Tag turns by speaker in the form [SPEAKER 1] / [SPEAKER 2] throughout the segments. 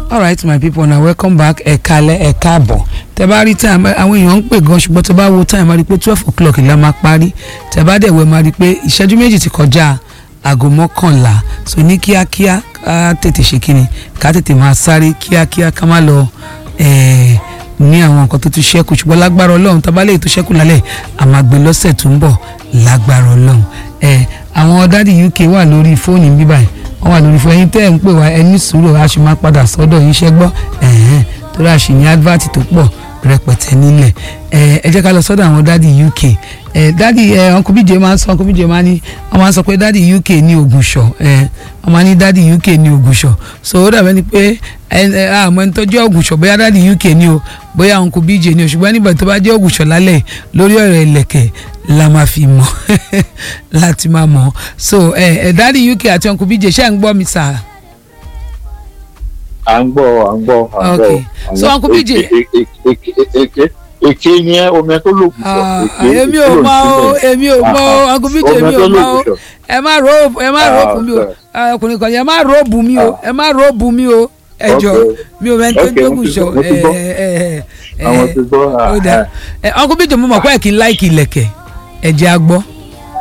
[SPEAKER 1] alright my people na welcome back ẹ kalẹ̀ ẹ káàbọ̀ tẹ bá rí time àwọn èèyàn ń pè gan ṣùgbọ́n tẹ bá wo time máa rí i pé twelve o'clock la máa parí tẹ bá dẹ̀ wẹ̀ máa rí i pé ìṣẹ́jú méjì ti kọjá aago mọ́kànlá so ní kíákíá ká tètè ṣe kíni ká tètè máa sáré kíákíá ká má lọ ẹ̀ẹ́ ní àwọn nǹkan tó ti ṣẹ́kù ṣùgbọ́n lágbára ọlọ́run tá a bá lè tó ṣẹ́kù lálẹ́ a máa gbé lọ́sẹ̀ tó ń bọ̀ lágbára ọlọ́run ẹ̀ àwọn dádì uk wà lórí fóònù bíbá ẹ̀ wọ́n wà lórí fóònù ẹ̀yin tẹ́ ẹ̀ ń pè wá ẹ ní sùúrù a sì máa padà sọ́dọ̀ yín ṣẹ́ gbọ́ ẹ̀hẹ́n torí a sì ní advert tó pọ̀ rẹpẹtẹ nílẹ̀ ẹ ẹ jẹ́ ká lọ sọ́dọ̀ àwọn dádì uk ẹ dádì ẹ uncle bíjẹ máa ń sọ uncle bíjẹ máa ń ní wọ́n máa ń sọ pé dádì uk ní ògùnṣọ̀ ẹ wọ́n máa ń ní dádì uk ní ògùnṣọ̀ so ó dàbẹ́ ni pé ẹ ẹ àmọ́ ẹni tó jẹ́ ògùnṣọ̀ bóyá dádì uk ní o bóyá uncle bíjẹ ní o ṣùgbọ́n nígbà tó bá jẹ́ ògùnṣọ̀ lálẹ́ lórí ọ̀rọ̀ ìlẹ̀kẹ̀ la máa fi mọ̀ láti máa mọ̀ so ẹ ẹ dádì uk àti uncle bíjẹ ṣé ẹ̀ ń gbọ́ mi sáà
[SPEAKER 2] à ń gbọ́ à ń gbọ́ à ń gbọ́.
[SPEAKER 1] Okay. So, Uncle BJ.
[SPEAKER 2] èké èké ni ẹ omi ẹ tó lògùn sọ.
[SPEAKER 1] Ah,
[SPEAKER 2] èké
[SPEAKER 1] èmi ò mọ o èmi ò mọ o
[SPEAKER 2] Ah,
[SPEAKER 1] uncle bíjì èmi
[SPEAKER 2] omi ẹ
[SPEAKER 1] ò
[SPEAKER 2] tó
[SPEAKER 1] mọ o
[SPEAKER 2] lògùn sọ.
[SPEAKER 1] ẹ má ro ẹ má ro
[SPEAKER 2] Ah,
[SPEAKER 1] bù mí o
[SPEAKER 2] okay.
[SPEAKER 1] Ah, ọkùnrin kan yẹn ẹ má ro bù mí o ẹ má ro bù mí o ẹ jọ
[SPEAKER 2] Okay.
[SPEAKER 1] mi ò mẹ́ni tó
[SPEAKER 2] Okay, mo
[SPEAKER 1] gbógun
[SPEAKER 2] ti
[SPEAKER 1] sọ
[SPEAKER 2] gbọ́, mo ti
[SPEAKER 1] ẹ
[SPEAKER 2] gbọ́.
[SPEAKER 1] ẹ ẹ ẹ
[SPEAKER 2] àwọn ti gbọ́
[SPEAKER 1] ó dà ẹ uncle bíjì mo mọ̀ pé ẹ kì í láìkì ilẹ̀kẹ̀ ẹ jẹ́ a gbọ́.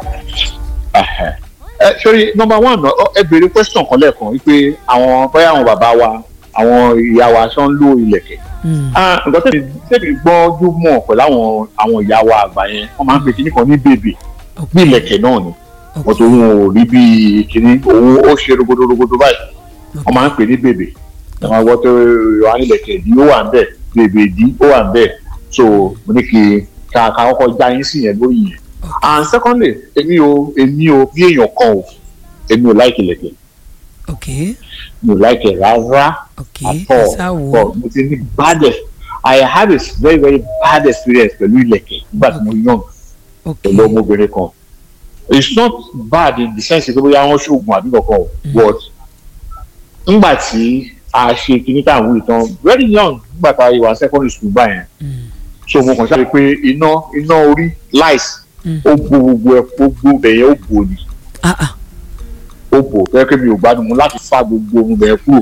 [SPEAKER 2] ẹ sori number one ọ, ẹ béèrè question kan lẹ́ẹ̀kan wípé àwọn bóyá àwọn bàbá wa àwọn ìyá wa ṣọ́ ń lo ìlẹ̀kẹ̀.
[SPEAKER 1] Mm,
[SPEAKER 2] Ah, nǹkan tẹ̀lé tẹ̀lé gbọ́jú mọ̀ pẹ̀lú àwọn àwọn ìyá wa àgbà yẹn wọ́n máa ń pè kíní kan ní bèbè bí
[SPEAKER 1] okay,
[SPEAKER 2] ìlẹ̀kẹ̀ náà ni
[SPEAKER 1] okay,
[SPEAKER 2] wọ́n tó wọn ò rí bí kíní òun ó ṣe rogodo rogodo báyìí wọ́n máa ń pè ní bèbè wọ́n máa gbọ́ tó wà nílẹ̀kẹ̀ ìdí ó wà ń bẹ̀ bèbè ìdí ó wà ń bẹ̀ so mo ní kí ká ká kọ́kọ́ já yín sí yẹn lórí yẹn and secondly èmi o èmi o bí èèyàn kan o èmi ò láìkì ìlẹ̀kẹ̀
[SPEAKER 1] okay
[SPEAKER 2] mi ò láìkì rárá
[SPEAKER 1] okay
[SPEAKER 2] at
[SPEAKER 1] ẹ
[SPEAKER 2] all
[SPEAKER 1] sá wò ó
[SPEAKER 2] but mo ti ní bad ex- I have a very very bad experience pẹ̀lú ìlẹ̀kẹ̀ nígbà tí mo young
[SPEAKER 1] okay
[SPEAKER 2] pẹ̀lú ọmọbìnrin kan it's not bad in the sense pé bóyá wọ́n ṣoògùn àbí kankan o but nígbà tí a ṣe kinní tá à ń wí tán very young nígbà tá a wà secondary school gbà yẹn
[SPEAKER 1] Mm,
[SPEAKER 2] so mo kàn sáré pé iná iná orí light
[SPEAKER 1] Mm.
[SPEAKER 2] ó bo gbogbo ẹ gbogbo bẹ̀yẹn ó bò ní
[SPEAKER 1] ah ah
[SPEAKER 2] ó bò fẹ́ kí mi ò gbádùn mu láti fa gbogbo ohun bẹ̀yẹn kúrò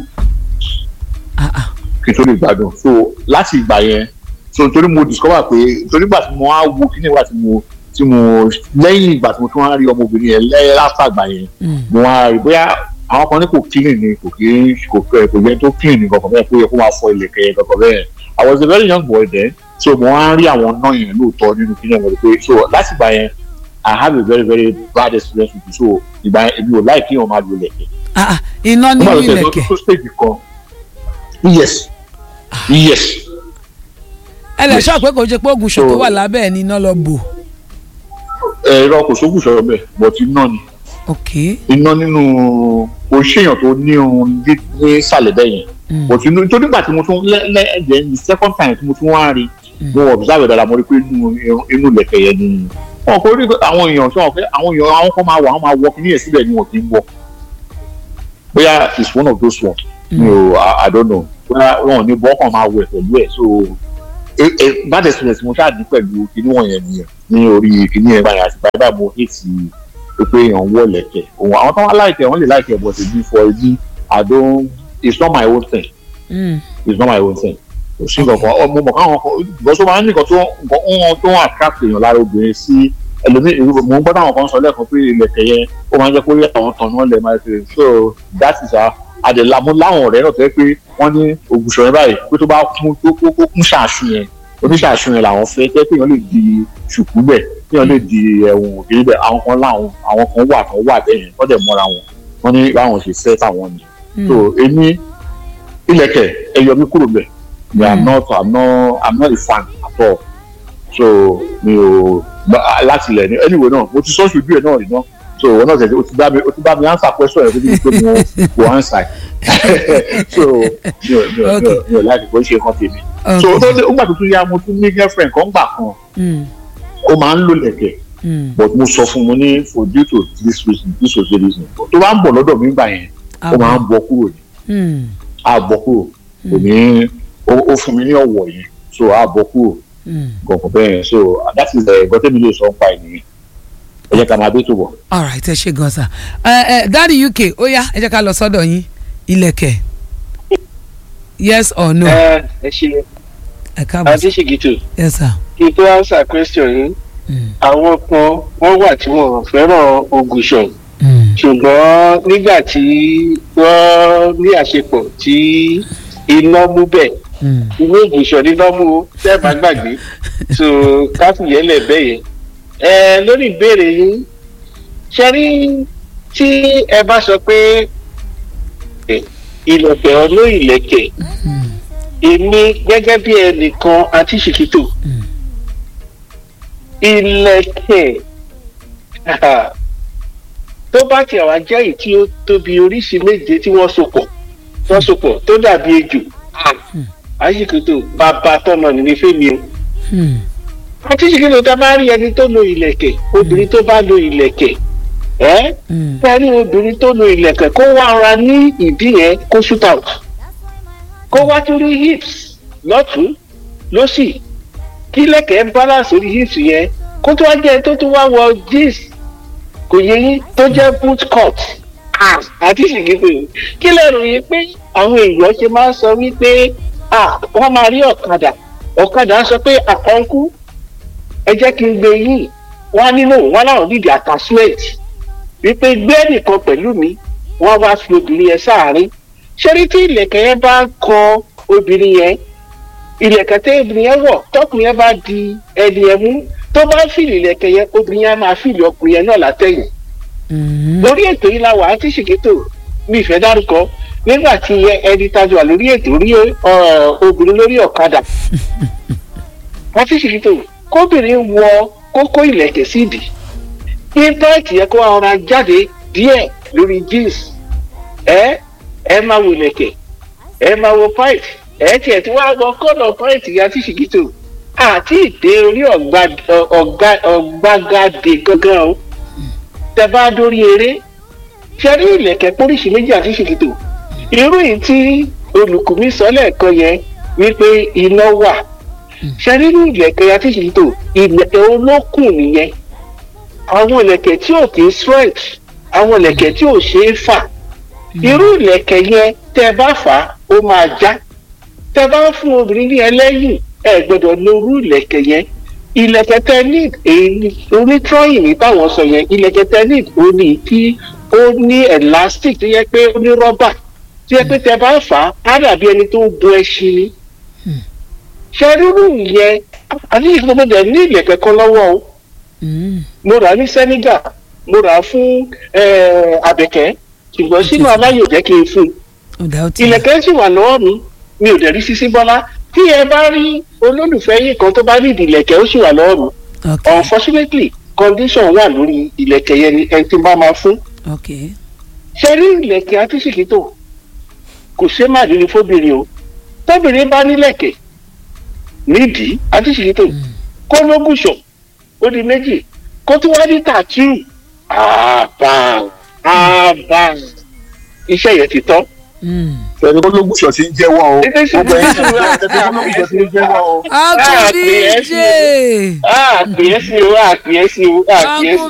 [SPEAKER 1] ah ah
[SPEAKER 2] kí n tó lè gbádùn so láti ìgbà yẹn so torí mo discover pé torí ìgbà tí mo á wo kíní ìgbà tí mo tí mo lẹ́yìn ìgbà tí mo tún wá rí ọmọbìnrin yẹn lẹ́yìn látàgbà yẹn
[SPEAKER 1] Mm,
[SPEAKER 2] mo wá rí bóyá àwọn kan ní kò clean ni kò kí kò kò kò yẹ tó clean ni kankan bẹ́ẹ̀ kó yẹ kó máa fọ ilẹ̀kẹ̀ yẹn kankan bẹ́ẹ̀ I was a very young boy then so mo wá rí àwọn náà yẹn lóòótọ́ nínú kíní ọmọdé pé so láti ìgbà yẹn I have a very very bad experience with it so ìgbà yẹn èmi ò láì kí wọn máa lo ilẹ̀kẹ̀
[SPEAKER 1] ah ah iná nínú
[SPEAKER 2] nígbà tó tẹ̀
[SPEAKER 1] ilẹ̀kẹ̀
[SPEAKER 2] tó stage kan yes yes
[SPEAKER 1] ẹ lè
[SPEAKER 2] yes.
[SPEAKER 1] sọ pé kò ṣe pé ògùnṣọ̀ tó
[SPEAKER 2] So-
[SPEAKER 1] wà lábẹ́ ẹ̀ ní iná lọ bò
[SPEAKER 2] ẹ̀rọ kò sókùn sọ̀rọ̀ bẹ́ẹ̀ but iná ni
[SPEAKER 1] okay
[SPEAKER 2] iná nínú kò ṣèyàn tó ní irun ní ní ìsàlẹ̀ bẹ́ẹ̀ yẹn
[SPEAKER 1] mm,
[SPEAKER 2] but inú tó nígbà tí mo tún lẹ́ẹ̀dẹ̀ the second time tí mo tún wá rí mo observe dáadáa mo rí pé inú inú lẹ̀kẹ̀ yẹn ni wọn kò rí àwọn èèyàn tí wọn fẹ́ àwọn èèyàn àwọn kan máa wọ àwọn máa wọ kíní yẹn síbẹ̀ ni wọn kì í wọ bóyá it's one of those ones mi ò I- I don't know bóyá wọn ò ní bọ́ kàn máa wẹ̀ pẹ̀lú ẹ̀ so eh, eh, bad experience mo ṣáà ní pẹ̀lú kíní wọ̀nyẹn nìyẹn ní orí kíní yẹn báyìí àti báyìí báyìí mo hate pé èèyàn wọ lẹ̀kẹ̀ òun àwọn tó wá láìkẹ̀ wọ́n lè láìkẹ̀ but èmi for èmi I don't it's not my own thing
[SPEAKER 1] mm,
[SPEAKER 2] it's not my own thing kò sí nǹkan kan ọmọ mọ̀ káwọn kan because ó máa ń ní nǹkan tó nǹkan wọn tó ń attract èèyàn lára obìnrin sí ẹlòmíì mò ń gbọ́ táwọn kan sọ lẹ́ẹ̀kan pé ilẹ̀kẹ̀ yẹn ó máa ń jẹ́ kó rí àwọn tán náà lẹ̀ máa ṣe so that is our àdèlámú láwọn ọ̀rẹ́ náà tó yẹ pé wọ́n ní ògùṣọ̀ yẹn báyìí pé tó bá kún tó kó kó kún ṣàṣù yẹn oníṣàṣù yẹn làwọn fẹ́ tẹ́ pé èèyàn lè di ṣùkú bẹ̀ èèyàn lè di ẹ̀wọ̀n òkèèrè bẹ̀ àwọn kan láwọn àwọn kan wà kan wà bẹ́ẹ̀ yẹn wọ́n dẹ̀ mọ́ra wọn wọ́n ní báwọn ṣe fẹ́ táwọn ni
[SPEAKER 1] mm.
[SPEAKER 2] so èmi ilẹ̀kẹ̀ ẹ yọ mí kúrò bẹ̀ mi i'm
[SPEAKER 1] Mm.
[SPEAKER 2] not i'm not i'm not a fan at all so mi ò bá- láti ilẹ̀ ní anyway náà mo ti sọ ṣojú ẹ̀ náà rí náà so wọn náà tẹ̀sí o ti bá mi o ti bá mi answer question ẹ̀ fún mi pé mo mo answer so mi ò mi ò mi ò mi ò láti kó ṣe kan tèmi so
[SPEAKER 1] okay
[SPEAKER 2] tó dé nígbà tó tún yá mo tún ní girlfriend kan gbà kan
[SPEAKER 1] mm,
[SPEAKER 2] ó máa ń lò lẹ̀kẹ̀
[SPEAKER 1] mm.
[SPEAKER 2] but mo sọ fún mo ní for due to this reason this was the reason tó bá ń bọ̀ lọ́dọ̀ mi gbà yẹn ó máa ń bọ́ kúrò ní
[SPEAKER 1] Mm,
[SPEAKER 2] á bọ́ kúrò kò ní ó ó fún mi ní ọ̀wọ̀ yẹn so á bọ́ kúrò
[SPEAKER 1] mm.
[SPEAKER 2] gọ̀ǹgọ̀ bẹ́ẹ̀ yẹn so that is ẹ̀gbọ́n tẹ́mi lè sọ ń pa ènìyàn ẹ jẹ́ ká máa dé tó bọ̀.
[SPEAKER 1] alright ẹ ṣe gan sa ẹ ẹ dáàdi uk ó yá ẹ jẹ́ ká lọ sọ́dọ̀ yín ilẹ̀kẹ̀ yes or no
[SPEAKER 3] ẹ ẹ ṣe
[SPEAKER 1] ẹ káàbọ̀
[SPEAKER 3] àti ṣìgìtò
[SPEAKER 1] yes sir.
[SPEAKER 3] kí n tó answer question yìí
[SPEAKER 1] Mm.
[SPEAKER 3] àwọn kan wọ́n wà tí wọ́n fẹ́ràn ògùṣọ̀
[SPEAKER 1] Mm.
[SPEAKER 3] ṣùgbọ́n nígbà tí wọ́n ní àṣepọ̀ tí iná mú bẹ̀
[SPEAKER 1] Mm.
[SPEAKER 3] ìwé ògùṣọ̀ níná mú o tẹ́ ẹ bá gbàgbé so káfíyẹ́lẹ̀ bẹ́ẹ̀ yẹn ẹ lórí ìbéèrè yín ṣe rí tí ẹ bá sọ pé ẹ, ìlẹ̀kẹ̀ ọlọ́ ìlẹ̀kẹ̀
[SPEAKER 1] Mm.
[SPEAKER 3] èmi gẹ́gẹ́ bí ẹnìkan àti ṣìkìtò
[SPEAKER 1] Mm.
[SPEAKER 3] ìlẹ̀kẹ̀ tó bá tiẹ̀ wá jẹ́ èyí tí ó tóbi oríṣi méje tí wọ́n sopọ̀ wọ́n sopọ̀ tó dàbí ejò àṣìkìtò bàbá tọmọ nínú fẹ́mi o
[SPEAKER 1] Mm.
[SPEAKER 3] àti ṣìkìtò tá a bá rí ẹni tó lo ìlẹ̀kẹ̀ obìnrin tó bá lo ìlẹ̀kẹ̀ ẹ́
[SPEAKER 1] Mm.
[SPEAKER 3] fẹ́rí obìnrin tó lo ìlẹ̀kẹ̀ kó wá ara ní ìdí yẹn kó shoot out kó wá tún rí hips lọ́tún lọ́sì kí lẹ̀kẹ̀ balance orí hips yẹn kó tó wá jẹ́ tó tún wá wọ jeans kò yẹ yín tó jẹ́ boot cut Ah, àti ṣìkìtì kí lẹ́rù yìí pé àwọn èèyàn ṣe máa ń sọ wípé ah, wọ́n máa rí ọ̀kadà ọ̀kadà sọ pé àkọ́ńkú ẹ jẹ́ kí n gbé yín wọ́n á nínú wọn láwọn nídìí attachment wípé gbé nìkan pẹ̀lú mi wọ́n wá fi obìnrin yẹn sáàárín ṣẹ́rí tí ìlẹ̀kẹ̀ yẹn bá kọ obìnrin yẹn ìlẹ̀kẹ̀ tẹ́ obìnrin yẹn wọ̀ tọkùnrin yẹn bá di ẹni yẹn mú tó bá fìlì ìlẹ̀kẹ̀ yẹn obìnrin yẹn máa fìlì ọkùnrin yẹn náà látẹ̀yìn
[SPEAKER 1] Mm.
[SPEAKER 3] lórí ètò yìí la wà á ti ṣèkétò mi ìfẹ́ dárúkọ nígbà tí ẹ- ẹni tajú wà lórí ètò rí ọ, obìnrin lórí ọ̀kadà wọ́n ti ṣèkétò kóbìnrin wọ kókó ìlẹ̀kẹ̀ sídìí kí pẹ́ẹ́tì yẹ kó ara jáde díẹ̀ lórí jeans ẹ ẹ máa wo ìlẹ̀kẹ̀ ẹ máa wo pipe ẹ tiẹ̀ tí wàá gbọ́ kọ́nà pipe yẹn ti ṣèkétò àti ìdè orí ọ̀gbà- ọ̀gá- ọ̀gbagadè gangan o tẹ bá dórí eré ṣe rí ìlẹ̀kẹ̀ póríṣi méjì àti ṣèkìtò irú yìí tí olùkùnmí sọ lẹ́ẹ̀kan yẹn wípé iná wà ṣe rí ní ìlẹ̀kẹ̀ àti ṣèkìtò ìlẹ̀kẹ̀ olókùn nìyẹn àwọn ìlẹ̀kẹ̀ tí ò kì í stretch àwọn ìlẹ̀kẹ̀ tí ò ṣe é fà irú ìlẹ̀kẹ̀ yẹn tẹ bá fà á ó máa já tẹ bá fún obìnrin ní ẹlẹ́yìn ẹ gbọ́dọ̀ lo irú ìlẹ̀kẹ̀ yẹn ilẹ̀kẹ̀ tenid èyí onítọ́yìn ní táwọn sọ yẹn ilẹ̀kẹ̀ tenid ó ní tí ó ní elastic tó yẹ pé ó ní rọ́bà tó yẹ pé tẹ bá fà á á dàbí ẹni tó ń bu ẹṣin ni. ṣe rírú yẹn àti ìfowópamọ́ ní ilẹ̀kẹ̀ kan lọ́wọ́ o
[SPEAKER 1] Mm.
[SPEAKER 3] mo rà á ní Senegal mo rà á fún eh, Àbẹ̀kẹ́ ṣùgbọ́n sínú aláyò jẹ́ kí n fún un
[SPEAKER 1] ọ̀dà ó ti
[SPEAKER 3] ilẹ̀kẹ̀ sì wà lọ́wọ́ mi mi ò dẹ̀ rí Sisi Bọ́lá tí ẹ bá rí olólùfẹ́ yìí kan tó bá rí ìdìlẹ̀kẹ̀ ó sì wà lọ́wọ́ mi
[SPEAKER 1] ok
[SPEAKER 3] unfortunately condition wà lórí ìlẹ̀kẹ̀ yẹn ni ẹni tí n bá máa fún
[SPEAKER 1] ok
[SPEAKER 3] ṣe rí ìlẹ̀kẹ̀ àtúnṣìkítò kò ṣe má rí ni fóbìnrin o tóbìnrin bá nílẹ̀kẹ̀ nídìí àtúnṣìkítò kó lógùṣọ̀ ó di méjì kó tún wá ní tàtú àbá àbá iṣẹ́ yẹn ti tán.
[SPEAKER 1] Mm.
[SPEAKER 2] fẹmi kó lóògùn ṣọtí ń jẹ́wọ́ o
[SPEAKER 3] Ẹgbẹ́ sì
[SPEAKER 2] gbogbo ẹ̀yin
[SPEAKER 3] ní sùúrù
[SPEAKER 2] fẹmi kó lóògùn ṣọtí ń jẹ́wọ́ o.
[SPEAKER 1] Uncle
[SPEAKER 3] Ah,
[SPEAKER 1] DJ
[SPEAKER 3] àpèyẹ́sí o àpèyẹ́sí o àpèyẹ́sí o.
[SPEAKER 1] Uncle